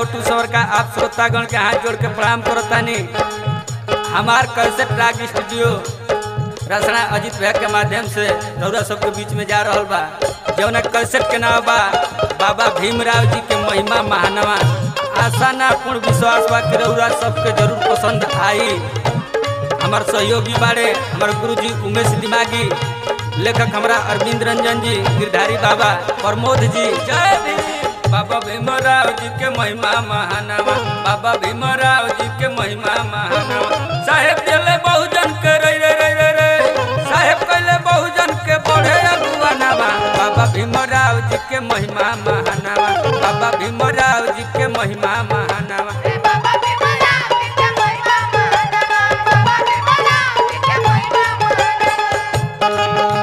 छोटू सवर का आप श्रोतागण के हाथ जोड़ के प्रणाम करतानी हमार कैसेट राग स्टूडियो रसना अजित भैया के माध्यम से रौरा सबके बीच में जा रहल बा जौन कैसेट के नाम बा बाबा भीमराव जी के महिमा महानवा आशा ना पूर्ण विश्वास बा कि रौरा सबके जरूर पसंद आई हमार सहयोगी बाड़े हमार गुरुजी उमेश दिमागी लेखक हमरा अरविंद रंजन जी गिरधारी बाबा प्रमोद जी जय भीम बाबा भीमराव जी के महिमा महानवा बाबा भीमराव जी के महिमा महानवा साहेब दिले बहुजन के रे रे रे रे रे साहेब कहले बहुजन के बढ़े अगुवानवा बाबा भीमराव जी के महिमा महानवा बाबा भीमराव जी के महिमा महानवा बाबा भीमराव जी के महिमा महानवा बाबा भीमराव जी के महिमा महानवा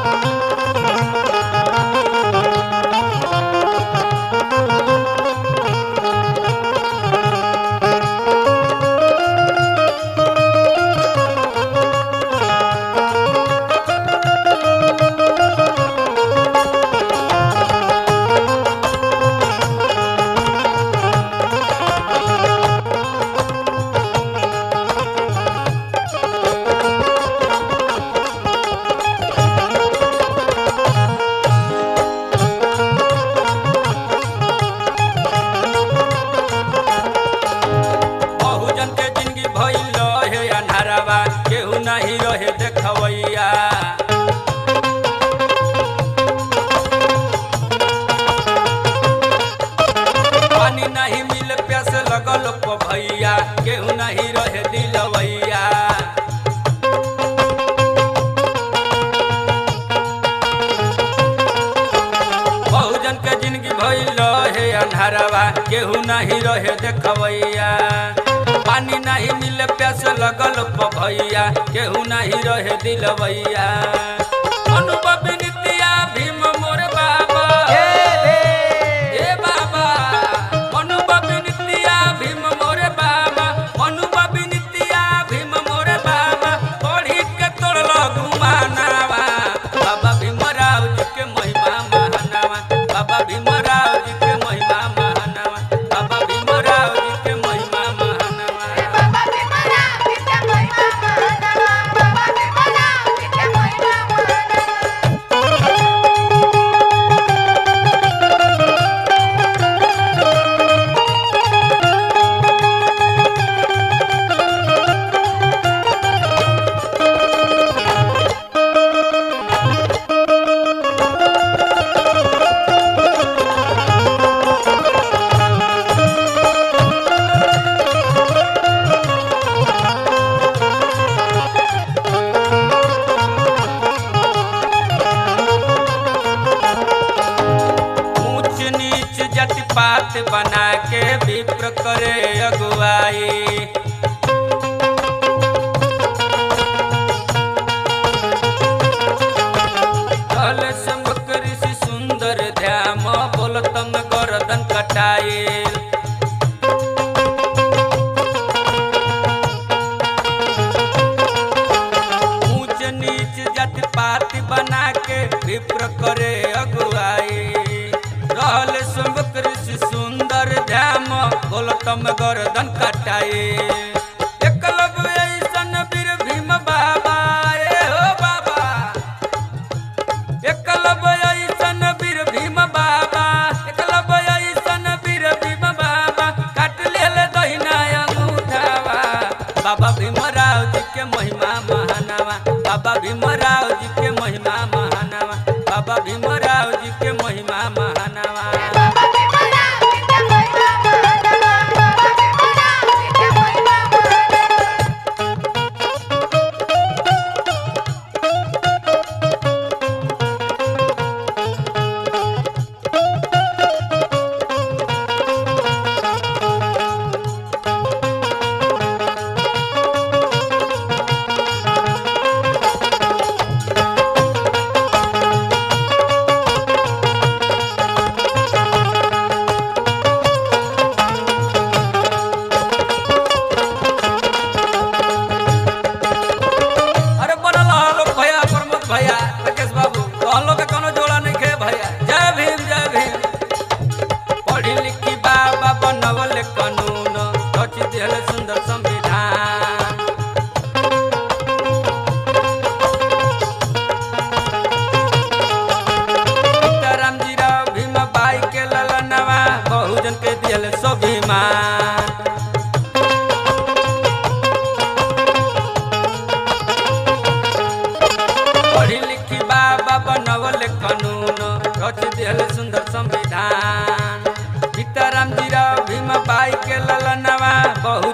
बहुजन के जिंदगी भइल रहे अन्हारावा केहू नहीं रहे देखवैया पानी नहीं मिल प्यास लगल को भैया केहू नहीं रहे दिलवैया बहुजन के जिंदगी भइल रहे अन्हारवा केहू नहीं रहे देखवैया पानी नहीं मिले प्यास लगल प भैया केहू नहीं रहे दिलवैया अनुभव नित्या भीम मोर बाबा ए बाबा अनुभव नित्या भीम मोर बाबा अनुभव नित्या भीम मोर बाबा पढ़ी के तोड़ल घुमानावा बाबा भीमराव जी के महिमा महानावा बाबा भीमराव जी के महिमा महानावा बाबा भीमराव जी के महिमा महानावा बाबा भीमराव जी के महिमा महानवा बाबा भीमराव जी के महिमा महानवा ऊंच नीच जाति पात बना के विप्र करे अगुवाई कल सम्भक ऋषि सुंदर ध्याम बोलतम गर्दन कटाएल ऊंच नीच जाति पाति बना के विप्र करे अगुवाई रहल शुंभ ऋषि सुंदर ध्याम बोलतम गर्दन कटाए एकलव्य ऐसन वीर भीम बाबा ए हो बाबा एकलव्य ऐसन वीर भीम बाबा एकलव्य ऐसन वीर भीम बाबा काट लेल दहिना अंगूठावा बाबा भीमराव जी के महिमा महानावा बाबा भीमराव जी के महिमा महानावा बाबा भीमराव जी के महिमा महानावा बाबा भीमराव जी के महिमा महानवा बाबा भीमराव जी के महिमा महानवा बाबा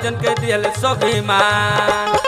भक्तजन के दियल स्वाभिमान